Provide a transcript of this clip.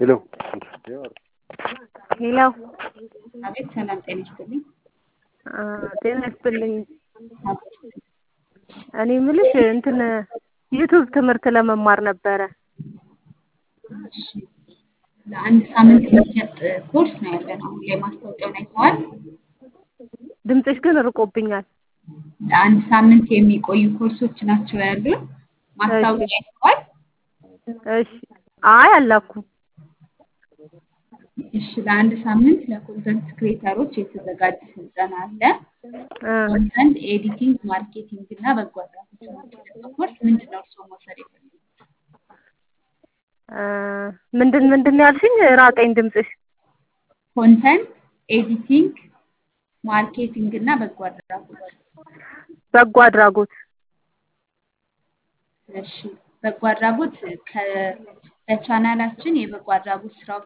ሄሎ ሄሎ አቤት ሰላም ጤና ይስጥልኝ። ጤና ይስጥልኝ። እኔ የምልሽ እንትን ዩቱብ ትምህርት ለመማር ነበረ። እሺ ለአንድ ሳምንት የሚሰጥ ኮርስ ነው ያለን። አሁን ላይ ማስታወቂያውን አይተዋል? ድምፅሽ ግን ርቆብኛል። ለአንድ ሳምንት የሚቆዩ ኮርሶች ናቸው ያሉን። ማስታወቂያ አይተዋል? እሺ አይ አላኩም። እሺ ለአንድ ሳምንት ለኮንተንት ክሬተሮች የተዘጋጀ ስልጠና አለ። ኮንተንት ኤዲቲንግ፣ ማርኬቲንግ እና በጎ አድራጎት የሚሰጠው ኮርስ ምንድን ነው እርስዎ መውሰድ የፈለጉት? ምንድን ምንድን ነው ያልሽኝ? ራቀኝ ድምፅሽ። ኮንተንት ኤዲቲንግ፣ ማርኬቲንግ እና በጎ አድራጎት። በጎ አድራጎት እሺ በጎ አድራጎት ከ- በቻናላችን የበጎ አድራጎት ስራዎች